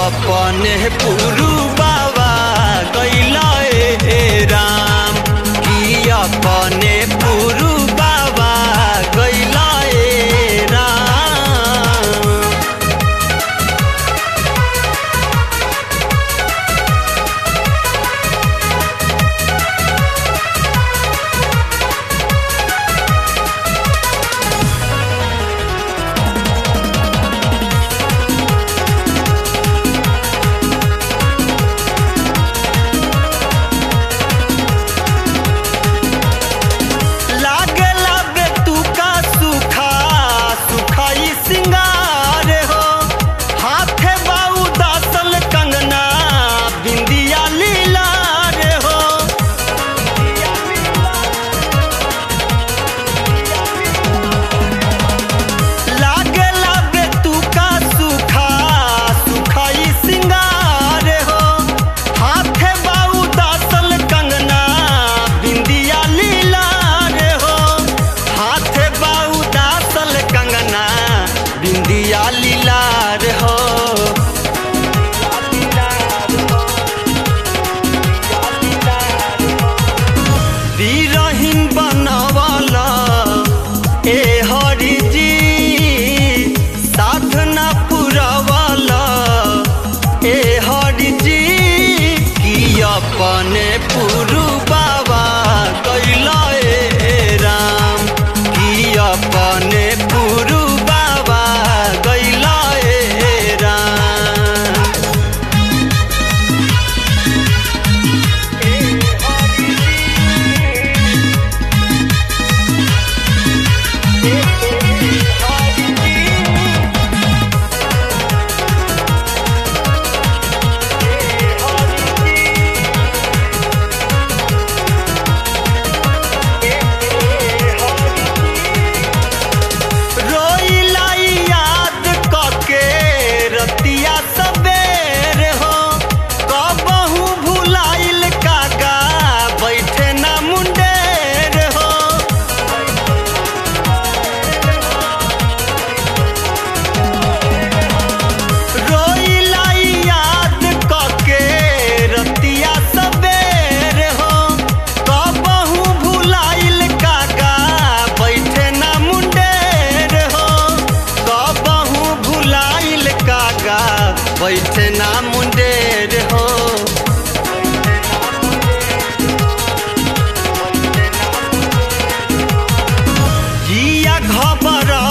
अपने पुरु बाबा गैला ए राम की अपने पुरु बाबा गैला ए राम लागला बे तू का सुखा सुखाई सिंगार हो हाथे बाऊ दासल कंगना बिंदिया लीला रे हो लागला बे तू का सुखा सुखाई सिंगार हो हाथे बाऊ दासल कंगना बिंदिया लीला रे हो हाथे बाऊ दासल कंगना बिंदिया लीला रे हो बीरहीन बनवाला ए हरि जी साधना पुरवाला ए हरि जी की अपने पुरु बाबा कैला ए राम की अपने पुरु बाबा कैला ए राम रोइला याद कके रतिया सबेर हो कबहू भुलाइल कागा बैठे ना मुंडेर हो रोइला याद कके रतिया सबेर हो कबहू भुलाइल कागा बैठे ना मुंडेर हो कबहू भुलाइल कागा बैठे ना मुंडेर हो जिया घबरा